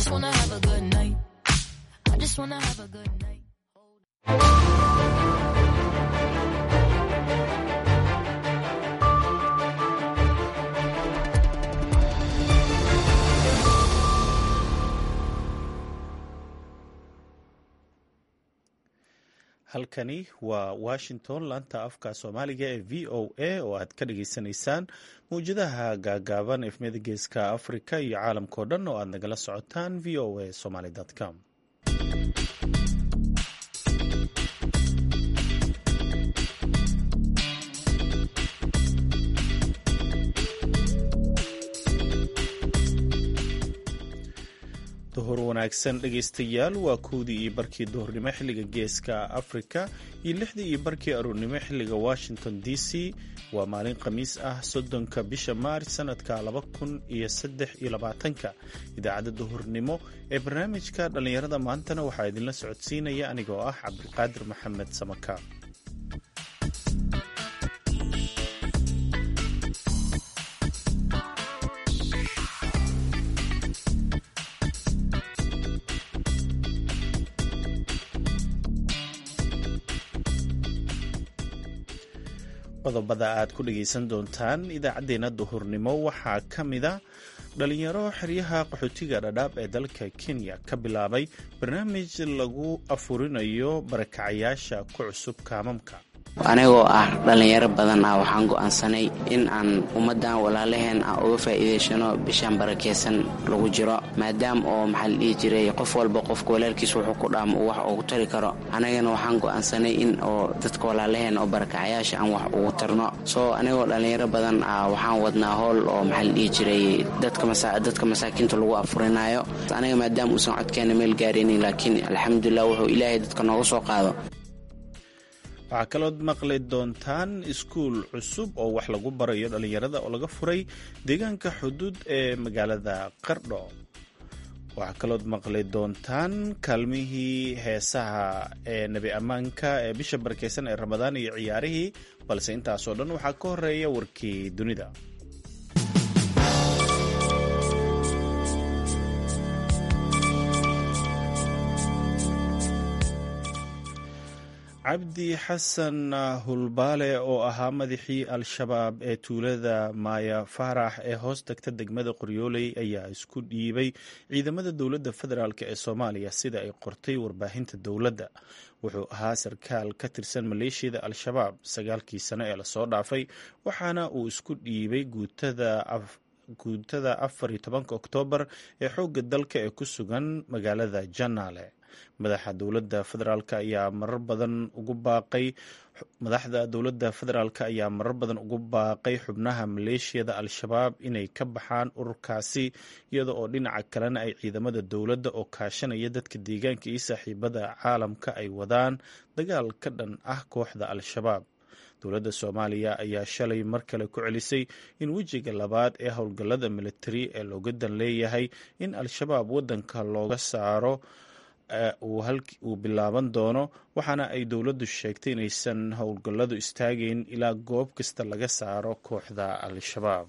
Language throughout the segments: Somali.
just wanna have a good night. I just wanna have a good night. halkani waa washington laanta afka soomaaliga ee v o a oo aad ka dhageysanaysaan mawjadaha gaagaaban efmiyada geeska africa iyo caalamkao dhan oo aad nagala socotaan v o a somaly com duhur wanaagsan dhegaystayaal waa kowdii iyo barkii duhurnimo xilliga geeska afrika iyo lixdii iyo barkii aruurnimo xilliga washington d c waa maalin khamiis ah soddonka bisha maaris sanadka laba kun iyo saddex iyo labaatanka idaacadda duhurnimo ee barnaamijka dhallinyarada maantana waxaa idinla socodsiinaya anigoo ah cabdiqaadir maxamed samaka qodobada aad ku dhagaysan doontaan idaacaddeenna duhurnimo waxaa ka mida dhalinyaro xeryaha qaxootiga dhadhaab ee dalka kenya ka bilaabay barnaamij lagu afurinayo barakacayaasha ku cusub kaamamka anigoo ah dhallinyaro badan ah waxaan go'aansanay in aan ummaddan walaalaheen aan uga faa'iidaysano bishaan barakaysan lagu jiro maadaama oo maxaa la dhihi jiray qof walba qofka walaalkiis wuxuu ku dhaamo uu wax ugu tari karo anagana waxaan go'aansanay in oo dadka walaalaheen oo barakacayaasha aan wax ugu tarno soo anigoo dhallinyaro badan ah waxaan wadnaa howl oo maxaa la dhihi jiray dadka masaakiinta lagu afurinayo aniga maadaama uusan codkeena meel gaaraynin laakiin alxamdulilah wuxuu ilaahay dadka nooga soo qaado waxaa kalood maqli doontaan iskuul cusub oo wax lagu barayo dhallinyarada oo laga furay deegaanka xuduud ee magaalada qardho waxaa kalood maqli doontaan kaalmihii heesaha ee nebi ammaanka ee bisha barakeysan ee ramadaan iyo ciyaarihii balse intaasoo dhan waxaa ka horeeya warkii dunida cabdi xasan hulbaale oo ahaa madaxii al-shabaab ee tuulada maaya faarax ee hoos tagta degmada qoryooley ayaa isku dhiibay ciidamada dowladda federaalk ee soomaaliya sida ay qortay warbaahinta dowladda wuxuu ahaa sarkaal ka tirsan maleeshiyada al-shabaab sagaalkii sano ee lasoo dhaafay waxaana uu isku dhiibay guutada afar iyo tobanka oktoobar ee xoogga dalka ee ku sugan magaalada janaale madaxa dowladda federaalk ayaa marar badan ugu baaqay madaxda dowladda federaalk ayaa marar badan ugu baaqay xubnaha maleeshiyada al-shabaab inay ka baxaan ururkaasi iyada oo dhinaca kalena ay ciidamada dowladda oo kaashanaya dadka deegaanka iyo saaxiibada caalamka ay wadaan dagaal ka dhan ah kooxda al-shabaab dowladda soomaaliya ayaa shalay mar kale ku celisay in wejiga labaad ee howlgallada militari ee looga dan leeyahay in al-shabaab waddanka looga saaro uu bilaaban doono waxaana ay dowladdu sheegtay inaysan howlgalladu istaagayn ilaa goob kasta laga saaro kooxda al-shabaab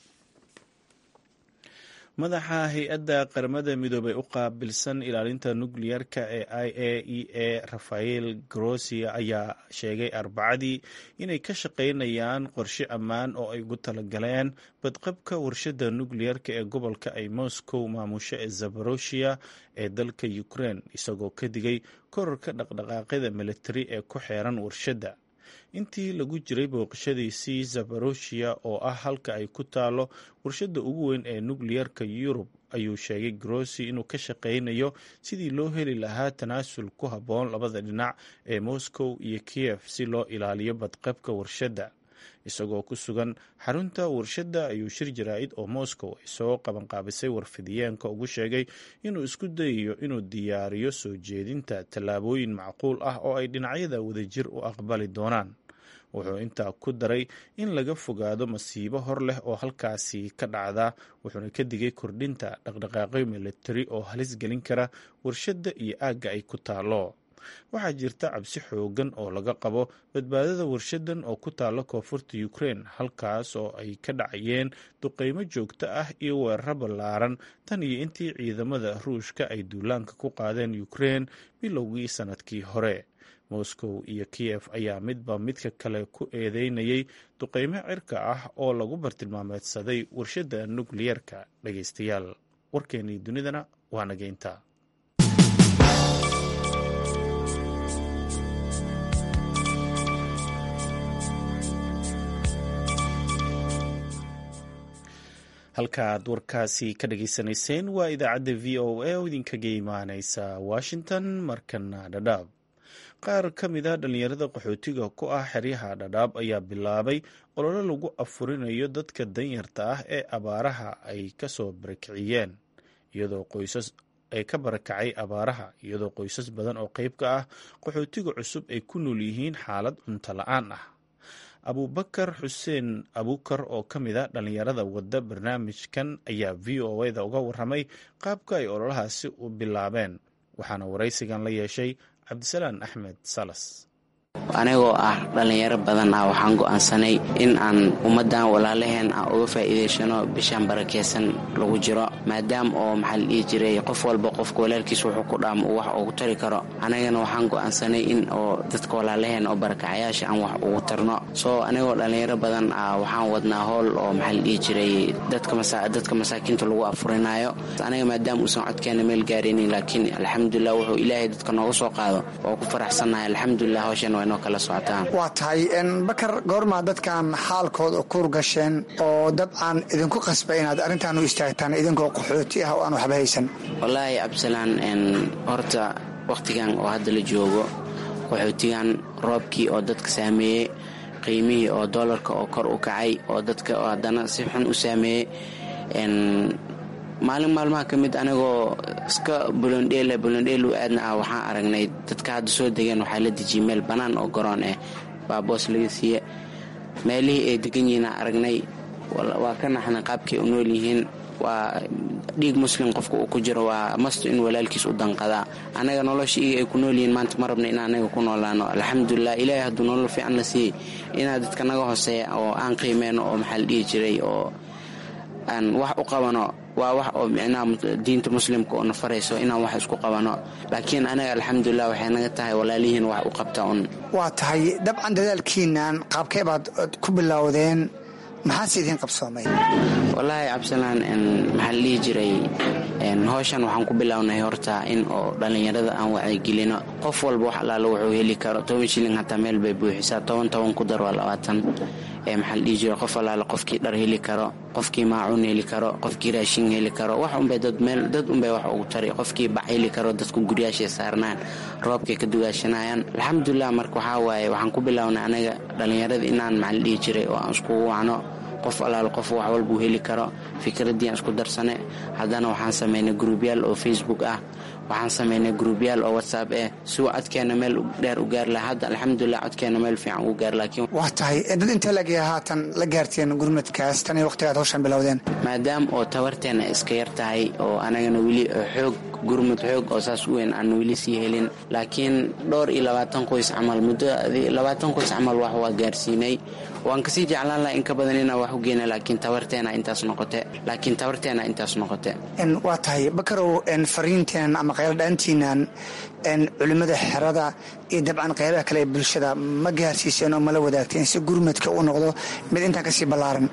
madaxa hay-adda qaramada midoobey u qaabilsan ilaalinta nukliyeerka ee i a e a rafael grossia ayaa sheegay arbacadii inay ka shaqaynayaan qorshe ammaan oo ay ugu talagaleen badqabka warshadda nukliyeerka ee gobolka ay moscow maamusho ee zaboroshiya ee dalka ukraine isagoo ka digay korarka dhaqdhaqaaqyada militari ee ku xeeran warshadda intii lagu jiray booqashadiisii zaboroshiya oo ah halka ay ku taalo warshadda ugu weyn ee nukliyerka yurub ayuu sheegay grossi inuu ka shaqaynayo sidii loo heli lahaa tanaasul ku habboon labada dhinac ee moscow iyo kiev si loo ilaaliyo badqabka warshadda isagoo ku sugan xarunta warshadda ayuu shir jaraa'id oo moscow ay soo qabanqaabisay warfidiyeenka ugu sheegay inuu isku dayayo inuu diyaariyo soo jeedinta tallaabooyin macquul ah oo ay dhinacyada wadajir u aqbali doonaan wuxuu intaa ku daray in laga fogaado masiibo hor leh oo halkaasi ka dhacda wuxuuna ka digay kordhinta dhaqdhaqaaqyo militari oo halis gelin kara warshadda iyo aagga ay ku taalo waxaa jirta cabsi xoogan oo laga qabo badbaadada warshadan oo ku taala koonfurta ukrein halkaas oo ay ka dhacayeen duqeymo joogto ah iyo weeraro ballaaran tan iyo intii ciidamada ruushka ay duulaanka ku qaadeen ukrein bilowgii sannadkii hore moscow iyo kiyef ayaa midba midka kale ku eedeynayay duqeymo cirka ah oo lagu bartilmaameedsaday warshadda nukliyerka dhageystayaal warkeenii dunidana waa nageynta halkaaad warkaasi ka dhageysanayseen waa idaacadda v o a oo idinkaga imaaneysa washington markana dhadhaab qaar ka mid a dhallinyarada qaxootiga ku ah xeryaha dhadhaab ayaa bilaabay ololo lagu afurinayo dadka danyarta ah ee abaaraha ay kasoo barakiciyeen iyadoo qoysas ay ka barakacay abaaraha iyadoo qoysas badan oo qeyb ka ah qaxootiga cusub ay ku nool yihiin xaalad cunto la-aan ah abubakar xuseen abukar oo ka mid a dhallinyarada wadda barnaamijkan ayaa v o eda uga waramay qaabka ay ololahaasi u bilaabeen waxaana waraysigan la yeeshay cabdisalaan axmed salas anigoo ah dhallinyaro badan ah waxaan go'aansanay in aan ummaddan walaalaheen aan uga faa'iidaysano bishaan barakeysan lagu jiro maadaama oo maxaa la dhihi jiray qof walba qofka walaalkiis wuxuu ku dhaamo uu wax ugu tari karo anagana waxaan go'aansanay in oo dadka walaalaheen oo barakacayaasha aan wax ugu tarno soo anigoo dhallinyaro badan ah waxaan wadnaa howl oo maxaa la dhihi jiray dadka masaakiinta lagu afurinaayo aniga maadaama uusan codkeena meel gaaraynin laakiin alxamdulilah wuxuu ilaahay dadka nooga soo qaado oo ku faraxsannahay alxamdulilah hawshan waa inoo kala socotaan waa tahay bakar goormaa dadkan xaalkooda kuur gasheen oo dabcan idinku qasba inaad arrintan u istaagtaan idinkoo qaxooti ah oo aan waxba haysan wallaahi cabdisalaan horta wakhtigan oo hadda la joogo qaxootigan roobkii oo dadka saameeyey qiimihii oo doolarka oo kor u kacay oo dadka haddana si xun u saameeyey maalin maalmaha ka mid anigoo iska bulondheela bulondheelu aadna ah waxaan aragnay dadka hadda soo degeen waxaa la dejiyey meel bannaan oo garoon ah baaboos laga siiye meelihii ay degan yihiin aan aragnay waa ka naxnay qaabkay u nool yihiin waa dhiig muslim qofka uu ku jiro waa masto in walaalkiis u danqadaa anaga nolosha iga ay ku nool yihiin maanta ma rabna in anaga ku noolaano alxamdulilah ilaahay hadduu nolol fiican na siiyey inaa dadka naga hooseeya oo aan qiimeyno oo maxaa la dhihi jiray oo aan wax u qabano waa wax oo micnaha diinta muslimka oo na farayso inaan wax isku qabano laakiin anaga alxamdulilah waxay naga tahay walaalihiin wax u qabta un waa tahay dabcan dadaalkiinan qaabkee baad ku bilowdeen maxaase idiin qabsoomay wallaahi cabdisalaan maxaa la dhihi jiray howshan waxaan ku bilownay horta in oo dhallinyarada aan wacyigelino qof walba wax allaala wuxuu heli karo toban shilling hataa meel bay buuxisaa toban toban ku dar waa labaatan maxaa la dhihi jira qof allaala qofkii dhar heli karo qofkii maacuun heli karo qofkii raashin heli karo wax unbay dad meel dad unbay wax ugu tari qofkii bac heli karo dadku guryaashay saarnaan roobkay ka dugaashanayaan alxamdulilah marka waxaa waaye waxaan ku bilownay anaga dhallinyarada inaan maxaa la dhihi jiray oo aan iskugu wacno qof allaal qof wax walbuu heli karo fikraddii aan isku darsane haddana waxaan samaynay gruubyaal oo facebook ah waxaan samaynay gruubyaal oo whatsapp ah si uu codkeena meel dheer u gaar laha hadda alxamdulilah codkeena meel fiican ugu gaar laakiin waa tahay dad intee lagaya haatan la gaarteen gurmadkaas tan iyo waqtigaad hawshan bilowdeen maadaama oo tabarteena iska yar tahay oo anagana weli xoog gurmud xoog oo saas u weyn aan weli sii helin laakiin dhowr iyo labaatan qoys camal muddo labaatan qoys camal wax waa gaarsiinay waan kasii jeclaan laha in ka badan inaan wax u geyna laakiin tabarteena intaas noqote laakiin tabarteena intaas noqote waa tahay bakarow fariinteenan ama qayladhaantiinan culimmada xerada iyo dabcan qaybaha kale ee bulshada ma gaarsiiseen oo mala wadaagteen si gurmadka uu noqdo mid intaan kasii ballaaran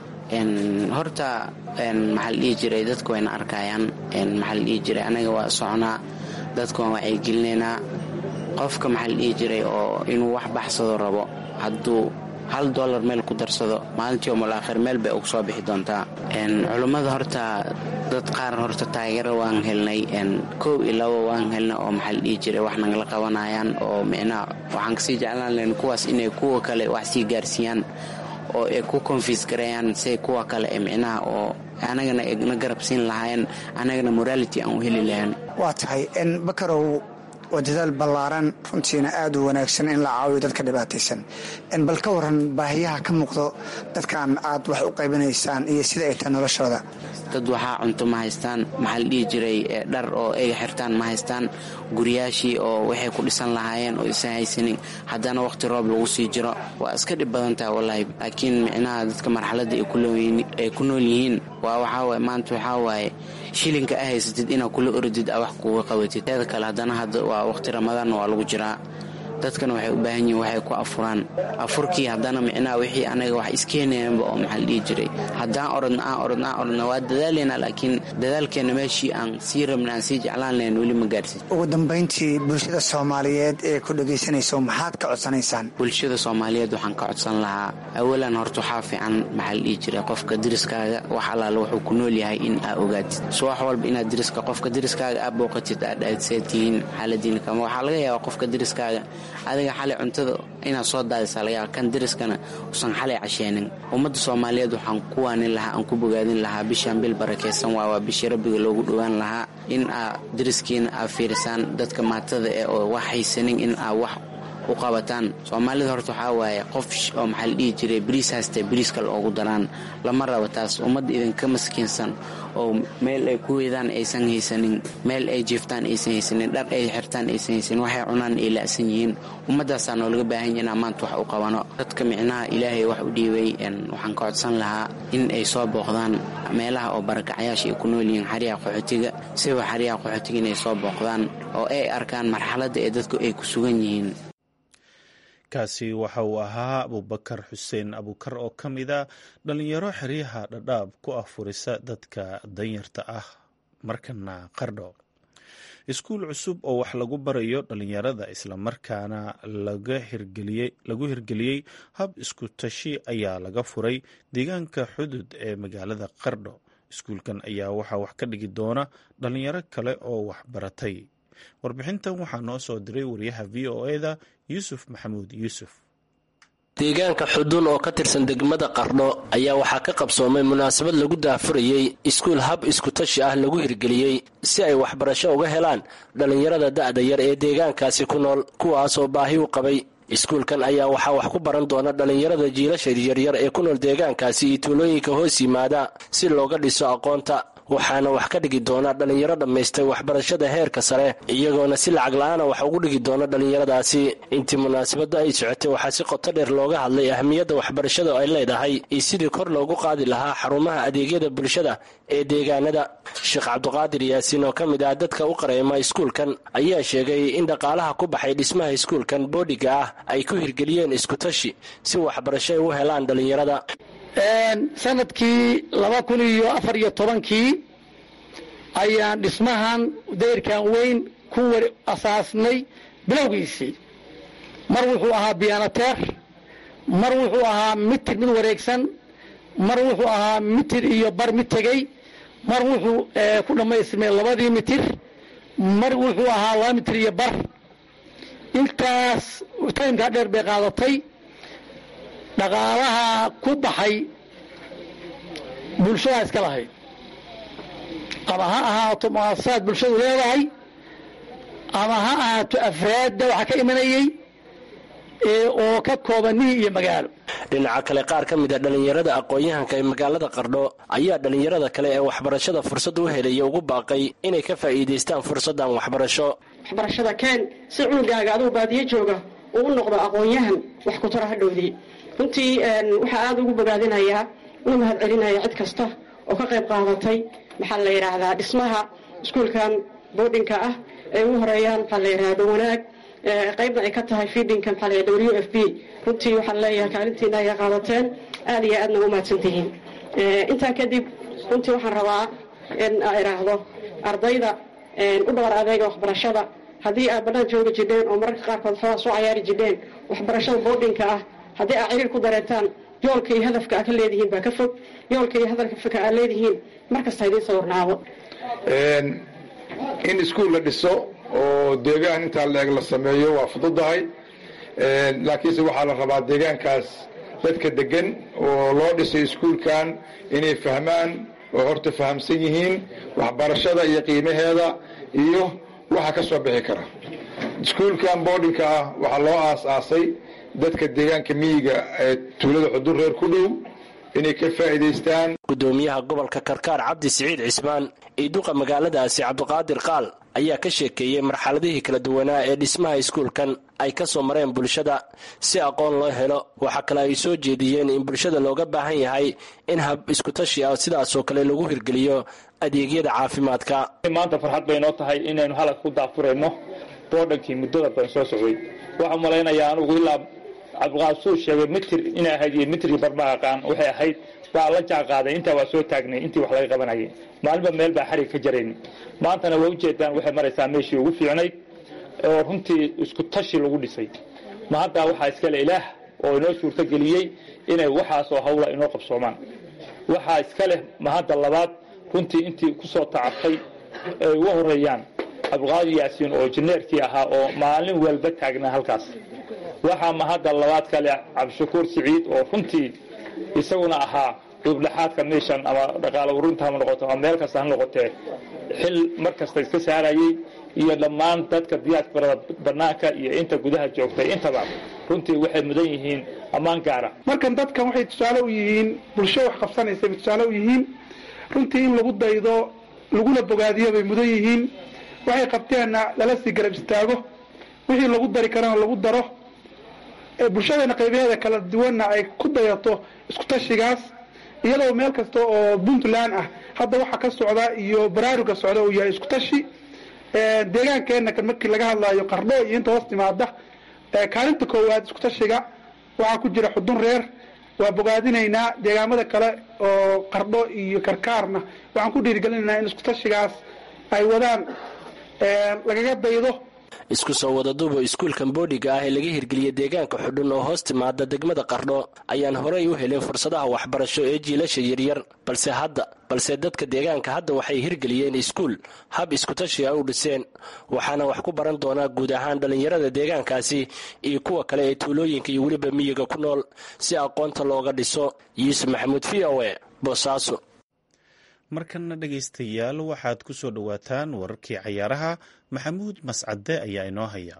horta maxaa la dhihi jiray dadku wayna arkayaan maxaa la dhihi jiray anaga waa soconaa dadku waan wacyigelinaynaa qofka maxaa la dhihi jiray oo inuu wax baxsado rabo hadduu hal dollar meel ku darsado maalintii omul aakhir meel bay ugu soo bixi doontaa culummada horta dad qaar horta taageero waan helnay kow iyo labo waan helnay oo maxaa la dhihi jiray wax nagala qabanayaan oo micnaha waxaan kasii jeclaan lahayn kuwaas inay kuwa kale wax sii gaarsiiyaan oo ay ku konfis gareeyaan say kuwa kale ee micnaha oo anagana na garab siin lahaayeen anagana morality aan u heli lahayn waa tahay bakarow waa dadaal ballaaran runtiina aad u wanaagsan in la caawiyo dadka dhibaataysan bal ka waran baahiyaha ka muuqdo dadkan aad wax u qaybinaysaan iyo sida ay tahay noloshooda dad waxaa cunto ma haystaan maxaa la dhihi jiray dhar oo ay xirtaan ma haystaan guryaashii oo waxay ku dhisan lahaayeen oo isan haysanin haddana wakhti roob lagu sii jiro waa iska dhib badan tahay wallaahi laakiin micnaha dadka marxaladda ay ku nool yihiin waa waxaawaye maanta waxaa waaye shilinka a haysatid inaad kula orodid a wax kuga qabatid teeda kale haddana hadda waa wakhti ramadaanna waa lagu jiraa dadkana waxay u baahan yihin waxay ku afuraan afurkii haddana micnaha wixii anaga wax iskeenayanba oo maxaa la dhihi jiray haddaan orodna aan orodna aan orodna waa dadaalaynaa laakiin dadaalkeenna meeshii aan sii rabna aan sii jeclaan lahayn weli ma gaarsin ugu dambayntii bulshada soomaaliyeed ee ku dhegaysanayso maxaad ka codsanaysaan bulshada soomaaliyeed waxaan ka codsan lahaa awalan horta waxaa fiican maxaa la dhihi jiray qofka deriskaaga wax allaala wuxuu ku nool yahay in aa ogaatid subax walba inaad deriska qofka deriskaaga aa booqatid aad aadseed tihiin xaaladiina kama waxaa laga yaabaa qofka deriskaaga adiga xalay cuntada inaad soo daadisa laga yaaba kan deriskana usan xalay casheenin ummadda soomaaliyeed waxaan ku waanin lahaa aan ku bogaadin lahaa bishaan bil barakaysan waa waa bishii rabbiga loogu dhowaan lahaa in aa deriskiina aa fiirisaan dadka maatada eh oo wax haysanin in aa wax u qabataan soomaalida horta waxaa waaye qof oo maxaa la dhihi jiray bariis haystee bariis kale oogu daraan lama rabo taas ummadda idinka maskiinsan oo meel ay ku weydaan aysan haysanin meel ay jiiftaan aysan haysanin dhar ay xirtaan aysan haysanin waxay cunaan ay la'san yihiin ummaddaasaa noolaga baahan yahi inaan maanta wax u qabano dadka micnaha ilaahay wax u dhiibay waxaan ka codsan lahaa in ay soo booqdaan meelaha oo barakacyaasha ay ku nool yihiin xaryaha qaxootiga siba xaryaha qaxootiga inay soo booqdaan oo ay arkaan marxaladda ee dadku ay ku sugan yihiin kaasi waxa uu ahaa abubakar xuseen abukar oo ka mid a dhalinyaro xeryaha dhadhaab ku afurisa dadka danyarta ah markana qardho iskuul cusub oo wax lagu barayo dhalinyarada islamarkaana lagu hirgeliyey hab isku tashi ayaa laga furay deegaanka xudud ee magaalada qardho iskuulkan ayaa waxaa wax ka dhigi doona dhalinyaro kale oo waxbaratay warbixintan waxaa noo soo diray wariyaha v o eda yuusuf maxamuud yuusuf deegaanka xudun oo ka tirsan degmada qardho ayaa waxaa ka qabsoomay munaasabad lagu daafurayey iskuul hab iskutashi ah lagu hirgeliyey si ay waxbarasho uga helaan dhallinyarada da'da yar ee deegaankaasi ku nool kuwaasoo baahi u qabay iskuulkan ayaa waxaa wax ku baran doona dhallinyarada jiilasha yaryar ee ku nool deegaankaasi iyo tuulooyinka hoos yimaada si looga dhiso aqoonta waxaana wax ka dhigi doona dhallinyaro dhammaystay waxbarashada heerka sare iyagoona si lacag la-aana wax ugu dhigi doona dhallinyaradaasi intii munaasabadda ay socotay waxaa si qoto dheer looga hadlay ahmiyadda waxbarashada ay leedahay iyo sidii kor loogu qaadi lahaa xarumaha adeegyada bulshada ee deegaanada sheekh cabduqaadir yaasiin oo ka mid ah dadka u qareema iskuulkan ayaa sheegay in dhaqaalaha ku baxay dhismaha iskuulkan boodhiga ah ay ku hirgeliyeen iskutashi si waxbarasho ay u helaan dhallinyarada sanadkii laba kun iyo afar iyo tobankii ayaan dhismahan dayrkan weyn ku asaasnay bilowgiisii mar wuxuu ahaa biyaanateer mar wuxuu ahaa mitir mid wareegsan mar wuxuu ahaa mitir iyo bar mid tegey mar wuxuu ku dhammaystirmay labadii mitir mar wuxuu ahaa laba mitir iyo bar intaas taymkaa dheer bay qaadatay dhaqaalaha ku baxay bulshadaa iska lahayd ama ha ahaato muasasaad bulshadu leedahay ama ha ahaato afraadda waxaa ka imanayey oo ka kooban miyi iyo magaalo dhinaca kale qaar ka mid a dhallinyarada aqoon-yahanka ee magaalada qardho ayaa dhallinyarada kale ee waxbarashada fursad u helaya ugu baaqay inay ka faa'iidaystaan fursaddan waxbarasho waxbarashada keen si cunugaaga aduu baadiyo jooga uu u noqdo aqoon-yahan wax ku tara hadhowdii runtii waxaa aada ugu bogaadinayaa una mahad celinaya cid kasta oo ka qayb qaadatay maxaa la yidhaahdaa dhismaha iskuulkan boodhinka ah ay ugu horeeyaan maxaa la yidhahda wanaag qaybna ay ka tahay fiidhinka maxaa la yidhahda w f b runtii waxaan leeyahay kaalintiina ay qaadateen aada iyo aadna u mahadsantihiin intaa kadib runtii waxaan rabaa in aa idhaahdo ardayda u dhabar adeega waxbarashada haddii aad banaan joogi jidheen oo mararka qaarkood xoogaa soo cayaari jidheen waxbarashada boodhinka ah haddii aad ciriir ku dareetaan yoolka iyo hadafka aad ka leedihiin baa ka fog yoolka iyo hadafka aad leedihiin markasta idiin sawirnaado in iskuul la dhiso oo deegaan intaa leeg la sameeyo waa fududahay laakiinse waxaa la rabaa deegaankaas dadka degan oo loo dhisay iskuulkan inay fahmaan oo horta fahamsan yihiin waxbarashada iyo qiimaheeda iyo waxa ka soo bixi kara iskuulkan boardinka ah waxaa loo aas-aasay dadka deegaanka miyiga ee tuulada xudur reer ku dhow inay ka faa'iidaystaan gudoomiyaha gobolka karkaar cabdi siciid cismaan iyo duqa magaaladaasi cabdiqaadir qaal ayaa ka sheekeeyey marxaladihii kala duwanaa ee dhismaha iskuulkan ay ka soo mareen bulshada si aqoon loo helo waxaa kale ay soo jeediyeen in bulshada looga baahan yahay in hab iskutashi ah sidaasoo kale lagu hirgeliyo adeegyada caafimaadka maanta farxad bay noo tahay inaynu halka ku daafurayno boodhankii muddada badan soo socday waxaan malaynayaa anugu ilaa cabdiqaasuu sheegay mitir inay ahayd iyo mitrkii barma aqaan waxay ahayd waa la jaanqaaday intaa waa soo taagnay intii wax laga qabanayay maalinba meel baa xarig ka jarayn maantana waa ujeedaan waxay maraysaa meeshii ugu fiicnayd oo runtii isku tashi lagu dhisay ma haddaa waxaa iskale ilaah oo inoo suurtogeliyey inay waxaasoo hawla inoo qabsoomaan waxaa iska leh ma hadda labaad runtii intii kusoo tacabtay ay uga horeeyaan cabdiqaadir yaasiin oo jineerkii ahaa oo maalin walba taagnaa halkaas waxaa ma hadda labaad kale cabdishakuur siciid oo runtii isaguna ahaa duubdhaxaadka meeshan ama dhaqaalo urinta ha noqoto ama meel kasta ha noqotee xil mar kasta iska saarayey iyo dhammaan dadka diyaasbarada banaanka iyo inta gudaha joogtay intaba runtii waxay mudan yihiin ammaan gaara markan dadkan waxay tusaale u yihiin bulsho wax qabsanaysa bay tusaale u yihiin runtii in lagu daydo laguna bogaadiyo bay mudan yihiin waxay qabteenna lala sii garab istaago wixii lagu dari karana lagu daro bulshadeena qaybaheeda kala duwanna ay ku dayato isku tashigaas iyadoo meel kasta oo puntland ah hadda waxa ka socda iyo baraaruga socda uu yahay isku tashi deegaankeenna kan markii laga hadlaayo qardho iyo inta hoos timaada kaalinta koowaad isku tashiga waxaa ku jira xudun reer waa bogaadinaynaa deegaamada kale oo qardho iyo karkaarna waxaan ku dhiirigelinaynaa in isku tashigaas ay wadaan lagaga daydo isku soo wadaduuba iskuulkan boodhiga ah ee laga hirgeliyey deegaanka xudhun oo hoos timaada degmada qardho ayaan horey u helin fursadaha waxbarasho ee jiilasha yaryar balse hadda balse dadka deegaanka hadda waxay hirgeliyeen iskuul hab iskutashi a u dhiseen waxaana wax ku baran doonaa guud ahaan dhallinyarada deegaankaasi iyo kuwa kale ee tuulooyinka iyo weliba miyiga ku nool si aqoonta looga dhiso yuusuf maxamuud v o e boosaaso markana dhegaystayaal waxaad ku soo dhowaataan wararkii cayaaraha maxamuud mascade ayaa inoo haya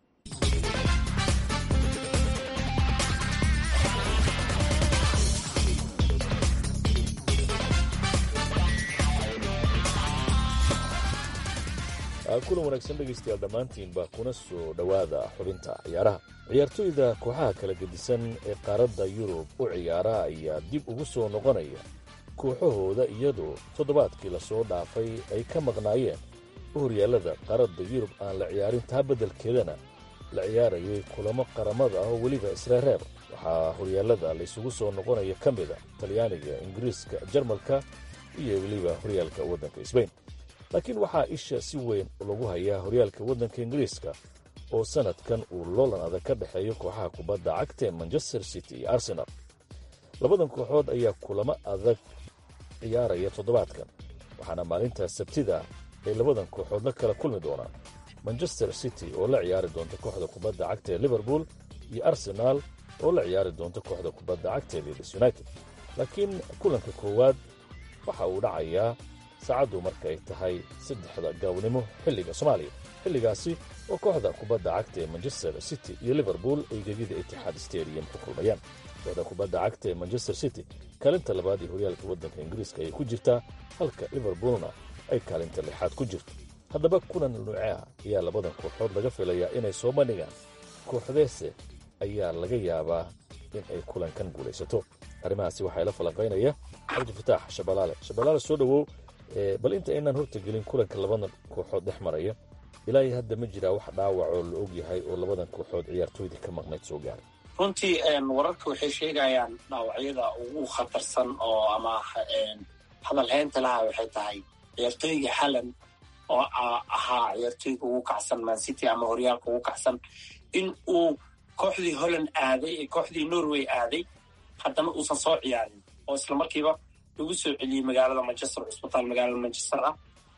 kulan wanaagsan dhegaystayaal dhammaantiinba kuna soo dhowaada xubinta ciyaaraha ciyaartoyda kooxaha kala gedisan ee qaaradda yurub u ciyaara ayaa dib ugu soo noqonaya kooxahooda iyadoo toddobaadkii lasoo dhaafay ay ka maqnaayeen horyaalada qaaradda yurub aan la ciyaarin taa beddelkeedana la ciyaarayay kulamo qaramada ah oo weliba israareer waxaa horyaalada laysugu soo noqonaya ka mida talyaaniga ingiriiska jarmalka iyo weliba horyaalka waddanka sbain laakiin waxaa isha si weyn lagu hayaa horyaalka waddanka ingiriiska oo sannadkan uu loolan adag ka dhexeeyo kooxaha kubadda cagta ee manchester city iyo arsenal labadan kooxood ayaa kulamo adag ciyaaraya toddobaadkan waxaana maalintaas sabtida ay labadan kooxood la kala kulmi doonaan manchester city oo la ciyaari doonta kooxda kubadda cagta ee liverpool iyo arsenaal oo la ciyaari doonta kooxda kubadda cagta ee leeds united laakiin kulanka koowaad waxa uu dhacayaa saacaddu marka ay tahay saddexda gaabnimo xilliga soomaaliya xilligaasi oo kooxda kubadda cagta ee manchester city iyo liverpool ay gegida itixaad stadium ku kulmayaan kooxda kubadda cagta ee manchester city kaalinta labaad ee horyaalka waddanka ingiriiska ayay ku jirtaa halka liverpoolna ay kaalinta lixaad ku jirto haddaba kulan nuuceah ayaa labadan kooxood laga filayaa inay soo bandhigaan kooxdeese ayaa laga yaabaa in ay kulankan guulaysato arrimahaasi waxaa ila falanqaynaya cabdifataax shabalaale shabalaale soo dhowow bal inta aynaan hortagelin kulanka labadan kooxood dhex maraya ilaa iyo hadda ma jiraa wax dhaawacoo la og yahay oo labadan kooxood ciyaartooydii ka maqnayd soo gaaray runtii wararka waxay sheegayaan dhaawacyada ugu khatarsan oo ama hadalhaynta laha waxay tahay ciyaartooyga xalan oo ahaa ciyaartooyga ugu kacsan mancity ama horyaalka ugu kacsan in uu kooxdii holland aaday ee kooxdii norway aaday haddana uusan soo ciyaarin oo isla markiiba lagu soo celiyey magaalada manchester cusbitaal magaalada manchester ah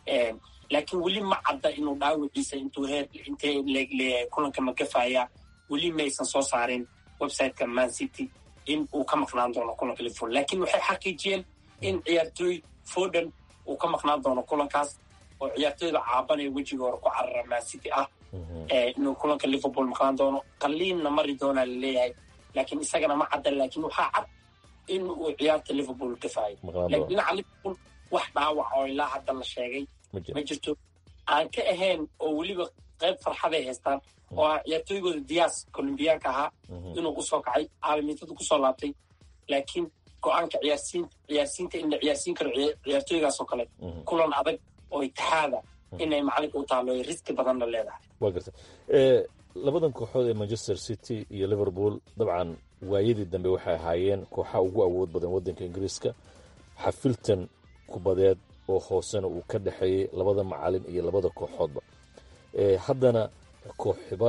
laakiin weli ma cadda inuu dhaawiciisa intuu heer intee leegleeyahay kulanka magafaya weli maysan soo saarin websiteka man city in uu ka maqnaan doono kulanka liverpool laakiin waxay xaqiijiyeen in ciyaartooy foden uu ka maqnaan doono kulankaas oo ciyaartooyda caabanaya wejiga hore ku carara man city ah inuu kulanka liverpool maqlaan doono qaliinna mari doonaa laleeyahay laakiin isagana ma cadda laakiin waxaa cad in uu ciyaarta liverpool dafaayo laakiin dhinaca liverpool wax dhaawac oo ilaa hadda la sheegay ma jirto aan ka ahayn oo weliba qayb farxaday haystaan oo ah ciyaartooygooda diyaas colombiyaanka ahaa inuu usoo kacay caalamiintada kusoo laabtay laakiin go-aanka ciyaarsiin ciyaarsiinta in la ciyaarsiin karo ciyaartooygaasoo kale kulan adag oo itixaada inay macalinka u taalo riski badanna leedahay waa garta labadan kooxood ee manchester city iyo liverpool dabcan waayadii dambe waxay ahaayeen kooxaha ugu awood badan waddanka ingiriiska xafiltan kubadeed oo hoosena uu ka dhexeeyey labada macalin iyo labada kooxoodba haddana kooxiba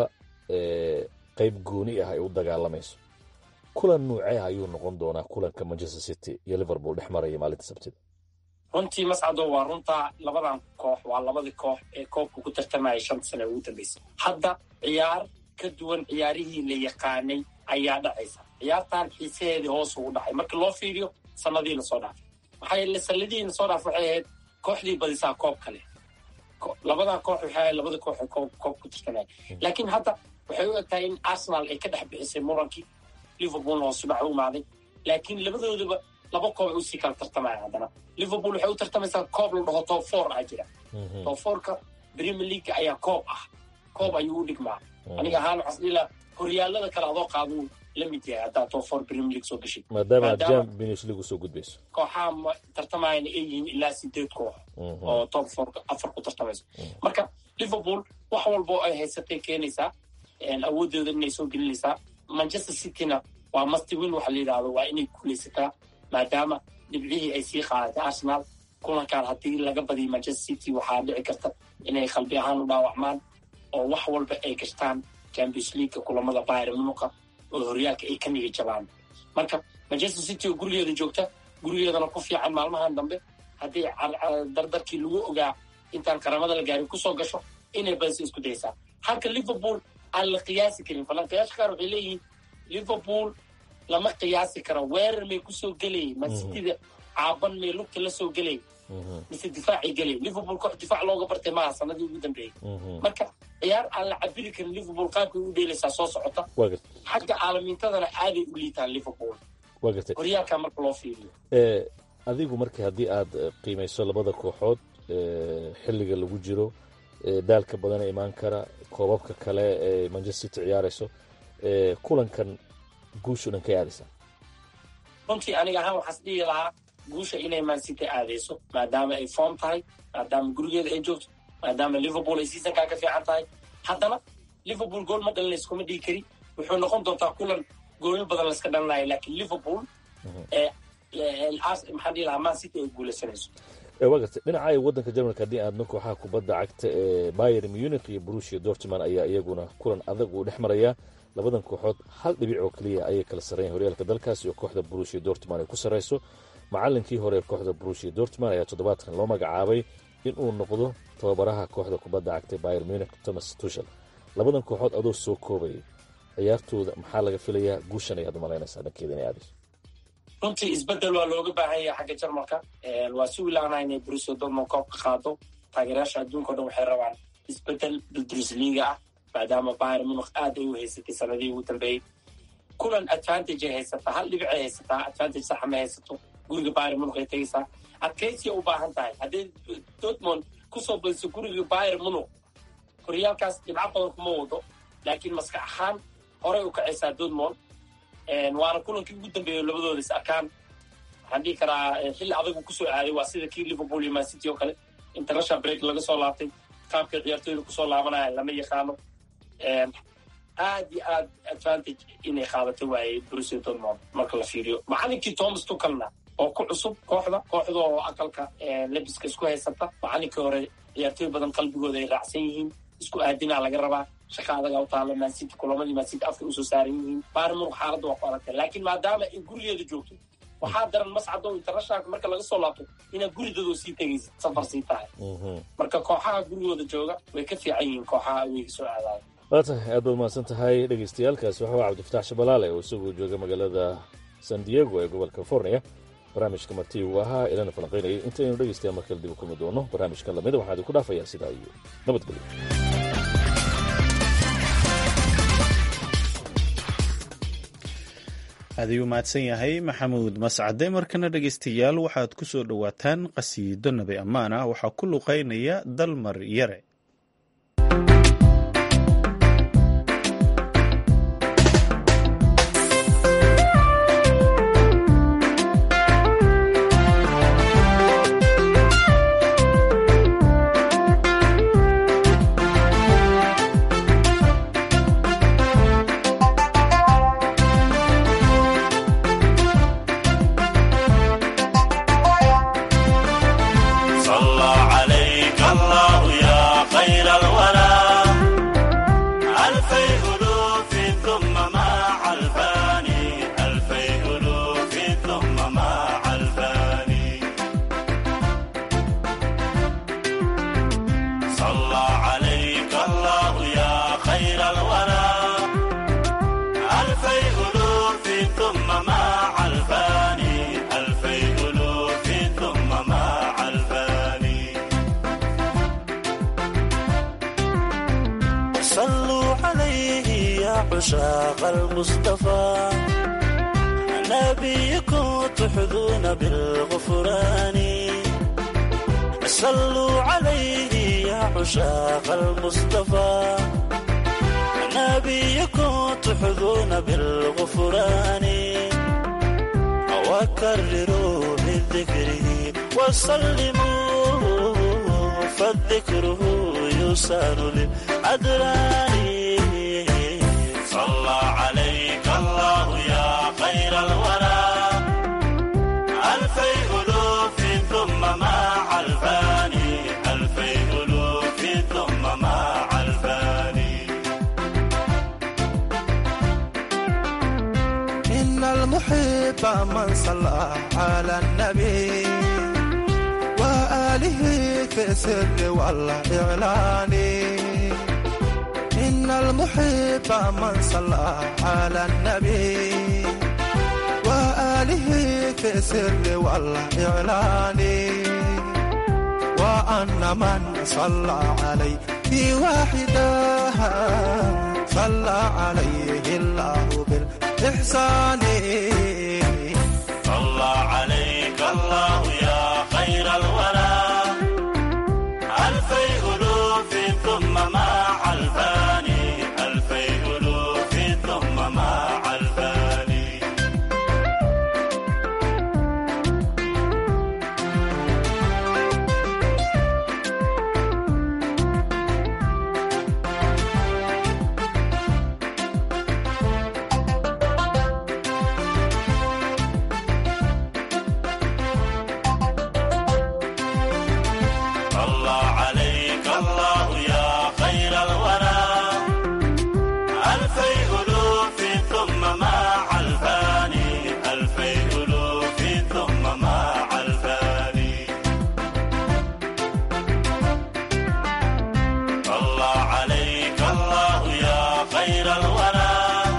qayb gooni ah ay u dagaalamayso kulan nuucee ah ayuu noqon doonaa kulanka manchester city iyo liverpool dhex maraya maalinta sabtida runtii mascado waa runtaa labadan koox waa labadii koox ee koobka ku tartamayay shanta sane ugu dambeysay hadda ciyaar ka duwan ciyaarihii la yaqaanay ayaa dhacaysa ciyaartan xiisaheedii hoos ugu dhacay marka loo fiiriyo sanadii lasoo dhaafay maxaa yeele sanadihii lasoo dhaafay waxay ahayd kooxdii badisaa koob kale labadan koox waxay ahayd labada koox ee koob koob ku tartamaya laakiin hadda waxay u egtahay in arsenal ay ka dhex bixisay murankii liverpoolna hoos u dhac u imaaday laakiin labadoodaba laba koob ay usii kala tartamaya haddana liverpool waxay u tartamaysaa koob la dhaho top four ah jira top fourka premier league ayaa koob ah koob ayuu u dhigmaa aniga ahaan waxaan isdhihi horyaalada kale adoo qaaduu la mid yahay haddaa top four premier league soo gashay maadaama aad champions league usoo gudbayso kooxaha tartamayana ay yihiin ilaa sideed koox oo top four afar ku tartamayso marka liverpool wax walbo ay haysatay keenaysaa awoodooda inay soo gelinaysaa manchester cityna waa mastwin waxa la yidhahdo waa inay guulaysataa maadaama dhibcihii ay sii qaadatay arsenal kulankan haddii laga badiyo manchester city waxaa dhici karta inay qalbi ahaan u dhaawacmaan oo wax walba ay gashtaan champions leaguea kulamada bayr munuqa oo horyaalka ay ka nigi jabaan marka manchester city oo gurigeeda joogta gurigeedana ku fiican maalmahan dambe haddii dardarkii lagu ogaa intaan qaramada la gaarin kusoo gasho inay badisa isku daysaa halka liverpool aan la qiyaasi karin falanqayaasha qaar waxay leeyihiin liverpool lama qiyaasi karo weerar may kusoo gelayay masitida caaban may lugta la soo gelay mise difaacay gelay liverpool koox difaac looga bartay maaha sanadii ugu dambeeyey marka ciyaar aan la cabiri karin liverpool qaabkay u dheelaysaa soo socota xagga caalamiintadana aaday u liitaan liverpool waa gartay horyaalka marka loo fiiriyo adigu marka haddii aad qiimayso labada kooxood xilliga lagu jiro daalka badana imaan kara koobabka kale ee manchester city ciyaarayso kulankan guushu dhan kay aadaysaa runtii aniga ahaan waxaas dhihi lahaa guusha inay mancity aadayso maadaama ay form tahay maadaama gurigeeda ay joogto maadaama liverpool ay seasonkaa ka fiican tahay haddana liverpool gool ma dhalin layskuma dhigi kari wuxuu noqon doontaa kulan goolyo badan layska dhalinaya laakiin liverpool maxaan dhihi lahaa man city ay guulaysanayso waa gartay dhinaca waddanka jarmalka haddii aadno kooxaha kubadda cagta ee bayer munich iyo brusia dortman ayaa iyaguna kulan adag uu dhex marayaa labadan kooxood hal dhibic oo keliya ayay kala sarreeyeen horyaalka dalkaas iyo kooxda brusia dortman ay ku sarreyso macalinkii hore ee kooxda brusia dortman ayaa toddobaadkan loo magacaabay in uu noqdo tababaraha kooxda kubadda cagta bayer munich thomas tushel labadan kooxood adoo soo koobayay ciyaartooda maxaa laga filayaa guushan ayaad u malaynaysaa dhankeeda inay aadayso runtii isbedel waa looga baahan yahay xagga jarmalka waa si wilaanaha inay brusia dortmund koob ka qaado taageerayaasha adduunka o dhan waxay rabaan isbedel bundesliga ah maadaama bayer munich aad ay u haysatay sanadihii ugu dambeeyey kulan advantage ay haysataa hal dhibic ay haysataa advantage saxa ma haysato guriga bayer munich ay tegaysaa adkaysiya u baahan tahay haddii dortmund kusoo badiso guriga bayer munich horyaalkaas dhibco badan kuma wado laakiin maskax ahaan horay u kacaysaa dortmund waana kulankii ugu dambeeya labadooda is arkaan waxaan dhihi karaa xilli adagu kusoo aaday waa sida kii liverpool iyo man city oo kale international break laga soo laabtay qaabkay ciyaartooyda kusoo laabanaya lama yaqaano aad iyo aad advantage inay qaadato waayey brusia dortmund marka la fiiriyo macalinkii thomas tucalna oo ku cusub kooxda kooxda oo aqalka lebiska isku haysata macalinkii hore ciyaartooy badan qalbigooda ay raacsan yihiin isku aadinaa laga rabaa shaqa adaga u taala mancity kulamadii mancity afka usoo saaran yihiin baarmur xaaladda waa ku adagtay laakiin maadaama ay gurigeeda joogto waxaa daran mascado internationalka marka laga soo laabto inaad guridadoo sii tegaysa safar sii tahay marka kooxaha gurigooda jooga way ka fiican yihiin kooxaha aweyga soo aadaaya waa tahay aad baad mahadsan tahay dhegaystayaalkaasi waxaa cabdifatax shabalaale oo isagoo jooga magaalada san diego ee gobolka california barnaamijka marti uu ahaa ilana falanqaynayay intaynu dhegaystayaal markale dib u kulmi doono barnaamijkan lamida waxaan idinku dhaafayaa sidaa iyo nabadgelyo aad ayuu mahadsan yahay maxamuud mascade markana dhegeystayaal waxaad ku soo dhowaataan qasiido nabi ammaan ah waxaa ku luqeynaya dalmar yare صلى عليك الله يا خير الورى ألفي ألوف ثم مع الفاني ألفي ألوف ثم مع الفاني صلى عليك الله يا خير الورى ألفي ألوف ثم مع الفاني ألفي ألوف ثم مع الفاني صلوا عليه يا عشاق المصطفى نبيكم تحظون بالغفران صلوا عليه يا عشاق المصطفى نبيكم تحظون بالغفران وكرروا بذكره وسلموا فالذكره يسار للأدران صلى عليك الله يا خير الورى ألفي ألوف ثم مع الفاني ألفي ألوف ثم مع الفاني إن المحب من صلى على النبي وآله في السر والإعلان إن المحب من صلى على النبي وآله في السر والإعلان وأن من صلى عليه واحدا صلى عليه الله بالإحسان صلى عليك الله يا خير الورى ألفي ألوف ثم مع الفاني ألفي ألوف ثم مع الفاني صلى عليك الله يا خير الورى ألفي ألوف ثم مع الفاني ألفي ألوف ثم مع الفاني صلى عليك الله يا خير الورى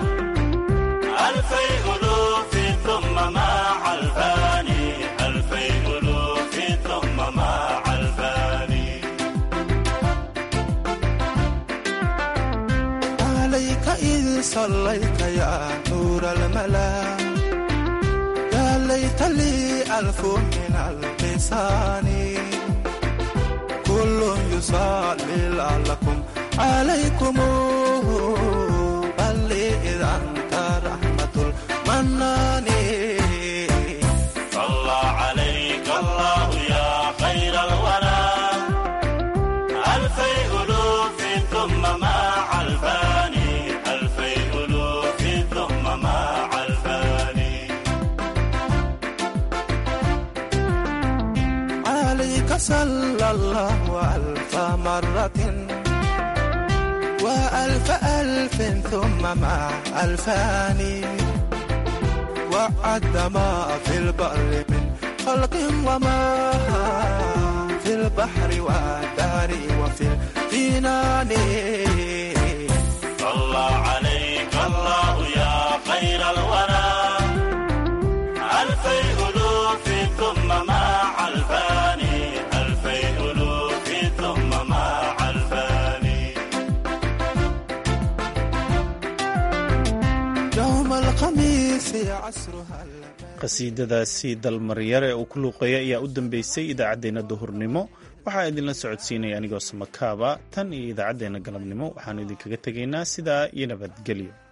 ألفي ألوف ثم مع الفاني ألفي ألوف ثم مع الفاني عليك إذ صليت يا نور الملا يا ليت لي ألف من اللسان كل يصلي لعلكم عليكم بل إذا أنت رحمة المنان صلى عليك الله يا خير الورى ألفي ألوف ثم مع الفاني ألفي ألوف ثم مع الفاني عليك صلى الله ألف مرة وألف ألف ثم مع ألفان وعد ما في البر من خلق وما في البحر والدار وفي الجنان صلى عليك الله يا خير الورى ألفي ألوف ثم مع الفاني ألفي ألوف ثم مع الفاني يوم الخميس الحديث عصرها qasiidadaasi dalmaryare uu ku luuqeeya ayaa u dambeysay idaacaddeenna duhurnimo waxaa idinla socodsiinaya anigoo samakaaba tan iyo idaacaddeenna galabnimo waxaanu idinkaga tegaynaa sidaa iyo nabadgelyo